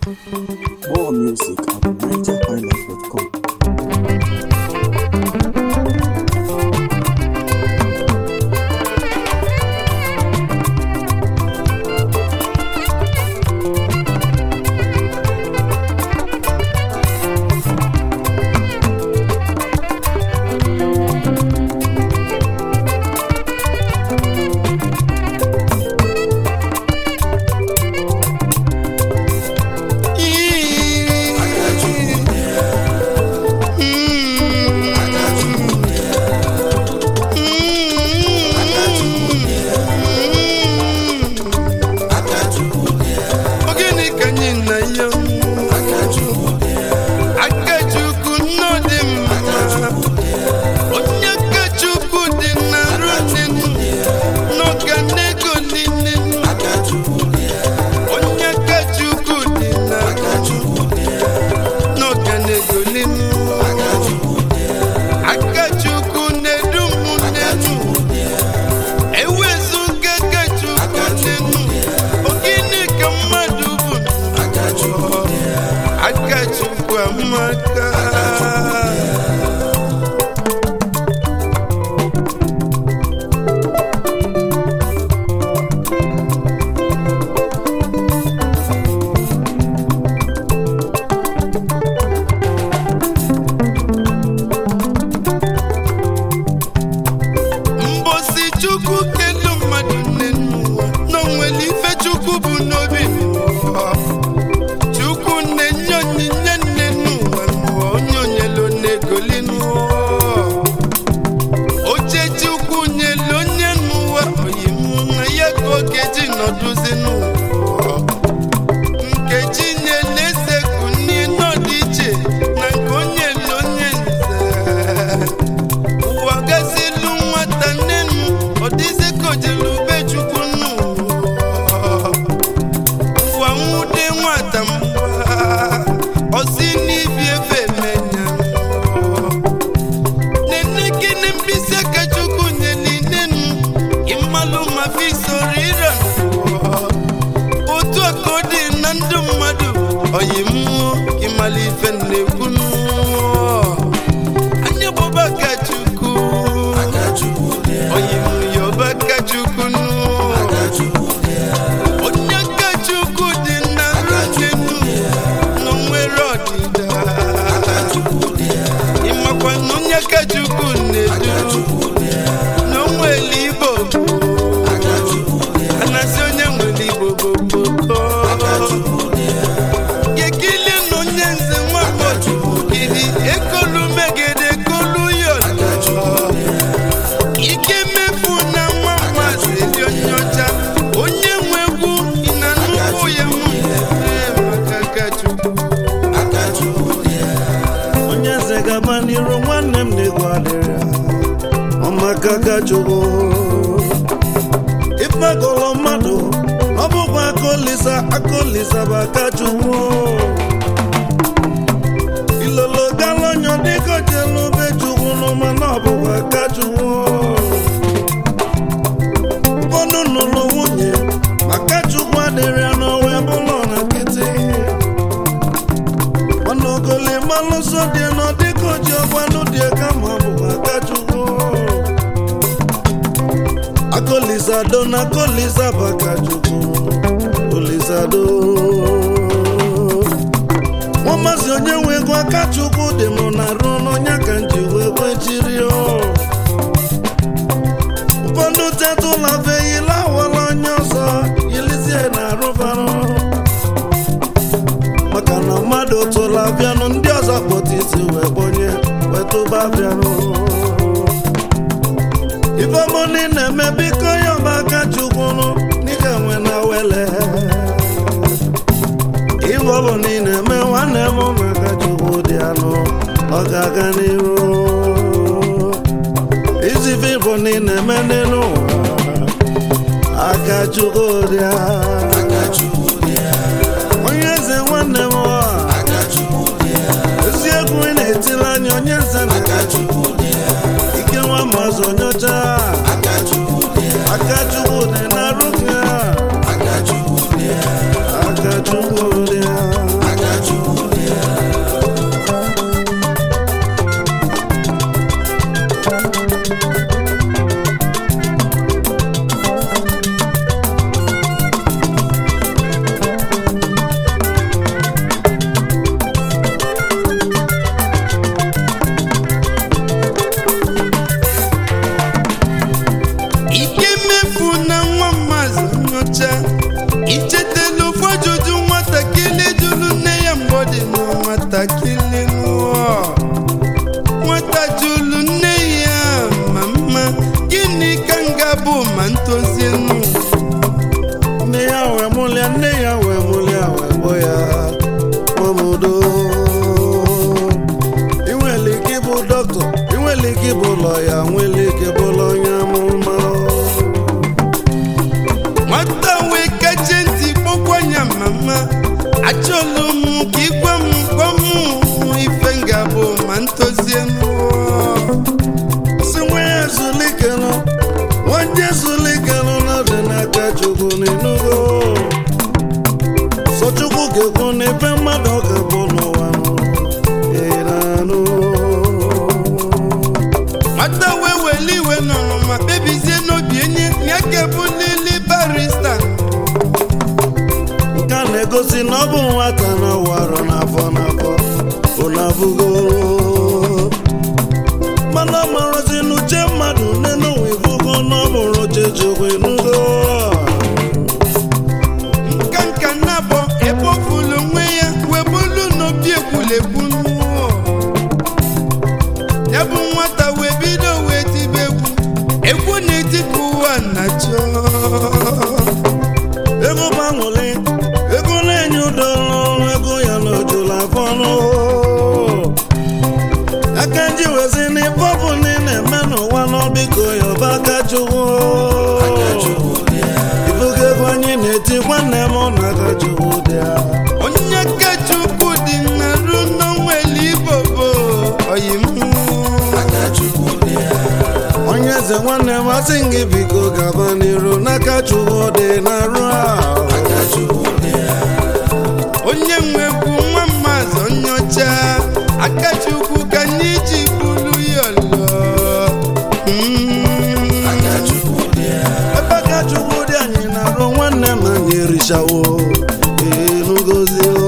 More music at nigerhighlife.com. Ogini ka anyị na ya Akachukwu nnọdị mma onye Akachukwu dị na rutin n'ọga n'ego niile onye Akachukwu dị na n'ọga n'ego niile Akachukwu na-edu m n'elu ewezuga Akachukwu n'elu ogini ka mmadụ bụ Akachukwu amaka mbosi chukwu kelu mmadụ nne n'ụwa n'onwere ife chukwu bụ n'obi n'ụwa chukwu na-enye onyinye nne n'ụwa n'ụwa onye onyelu na-egoli n'ụwa oche chukwu nyelu onye n'ụwa oyimu na ya ka oge ji nọdụzi n'ụwa nkechi nyelu eze kunie n'ọdị iche na nke onye lu onye nze ụwa gazilu nwata nnenu ọ dịzi ka ojelu ube chukwu nnu ụwa nwude nwata mgba ọsi n'ibi efe menya nene gịnị mkpịsị aka chukwu nyeli nenu ịmalụ ma fisoro ire otu aka ọ dị na ndụ mmadụ oyi mmụọ ịmala ife na-ekwu nnụọ anya bụba Akachukwu oyi yoba Akachukwu nụ onye Akachukwu dị na rutinu na nwere ọdịda ịmakwa na onye Akachukwu na-edu na onwere Igbo anasị onye nwere Igbo boboko gekile na onye nze nwakọchukwu gidi ekolu megede kolu yọlọ ike mefu na nwa mmasị dị onye ọcha onye nwe egwu na nnukwu ya mụ maka Akachukwu onye eze gaba n'iru nwanne m na-egwu adịrị ọmaka Akachukwu ịkpagolo mmadụ ọ bụkwa akolisa akolisa bụ Akachukwu ilolo galonyo dịka jelu be chukwu n'ụma na ọ bụkwa Akachukwu ụfọdụ nụrụ nwunye maka Chukwu adịrị ya n'ọnwa bụlọ na nkịtị mana ogoli malụsọ dị nọ dịka oji ọgbanụ dị kama ọ bụ Akachukwu akolizado na akoliza bụ Akachukwu olizado nwa maazị onye nwe ego Akachukwu dị m na arụ n'ọnya ka nji wee kwechiri ụfọdụ tetụla feyila awala onye ọzọ yilizie na arụbarụ maka na mmadụ tụla bịanụ ndị ọzọ kpọta isi wee kpọnye wetụba bịanụ ifemoni na-eme biko ya ọba Akachukwunu n'ike nwe na wele ife ọ bụ na ị na-eme nwanne m na Akachukwu dị anụ ọ ga-aga n'ihu izife ịbụ na ị na-eme n'elu ụwa Akachukwu dị a onye eze nwanne m ọ eziokwu ị na-etili anya onye eze na ike nwa mazụ onyocha Akachukwu dị na rụka Akachukwu dị ọcha ichetela ofu ajụjụ nwatakịrị jụrụ nne ya mgbe ọ dị na nwatakịrị nụọ nwata jụrụ nne ya mama gịnị ka m ga-abụ ma ntozie nụ nne ya wee mụlịa nne ya wee mụlịa wee gbọ ya mamodo inwere ike ịbụ dọkịta inwere ike ịbụ lọya nwere ike ịbụla onye amụma nwata wee kache ntị kpọkwa ya mama achọlụ m ka ịgwa m gwa m ife m ga-abụ ma ntozie nụọ si nwa ya ezulikenụ nwanne ezulikenụ n'ọdị n'aka chukwu n'inugo sọ chukwu ga-ekwu n'ife mmadụ ọ ga-abụ n'ụwa nụ ịranụ nwata wee weli iwe nọrọ ma kpebizie n'obi enye ya ga-ebulili barista nke a na-egosi na ọ bụ nwata na ọwarọ n'afọ n'afọ ụnabụgo mana ọ marazi n'uche mmadụ n'enụwa ifugo na ọ mụrụ chechukwu enugo nka nka na-abọ ebe o fulu onwe ya wee bulu n'obi ekwulegbu mmụọ ya bụ nwata wee bido wee tibe egwu egwu na-eti ka ụwa na-achọ ego gbanwere ego na-enye udo n'ọrụ ego ya na ojula afọ n'ụhụ aka nji wezi n'ife ọ bụ na ị na-eme n'ụwa n'ọbiko ya ọba aka chukwu ibugo ego anyị na-eti nwanne m na aka chukwu dị ya onye ka chukwu dị na ru n'onweli igbo bụ oyi mmụọ onye eze nwanne m asị gị biko gaba n'iru n'aka chukwu dị na-arụ ahụ onye nwekwu nwa mmadụ onye ọcha aka chukwu ka anyị ji bulu ya ọlọ Mm. ebe aka chukwu dị anyị na-arụ nwanne m anyị erichawo enugozi o